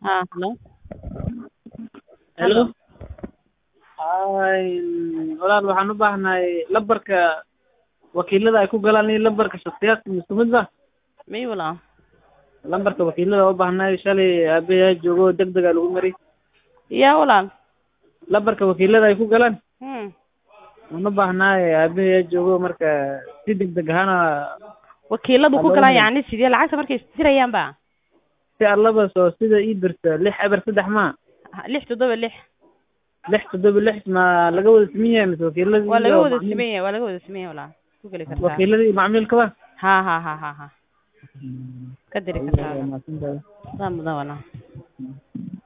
haa hello hello hay walaal waxaan u baahnahay lambarka wakiilada ay ku galaan iyo lambarka shaksiyaadka isku mid ba may walaal lambarka wakiilada u baahnahay shalay aabayaa joogo deg dega lagu mari yaa walaal lambarka wakiilada ay ku galaan hmm waan u baahnahay aabayaa joogo marka si deg deg ahaana wakiiladu ku Hello. galaan yacni sidee lacagta markay isdirayaan ba si allaba soo sida ii dirta lix eber saddex ma lix toddoba lix lix toddoba lix ma laga wada siman yahay mise wakiiladii waa laga iyo wada macmiil- siman yahay waa laga wada siman yahay walaal ku geli kartaa wakiiladii iyo macmiilkaba ha ha ha ha ha ka diri kartaa Waa mahadsantahay. saa mudan walaal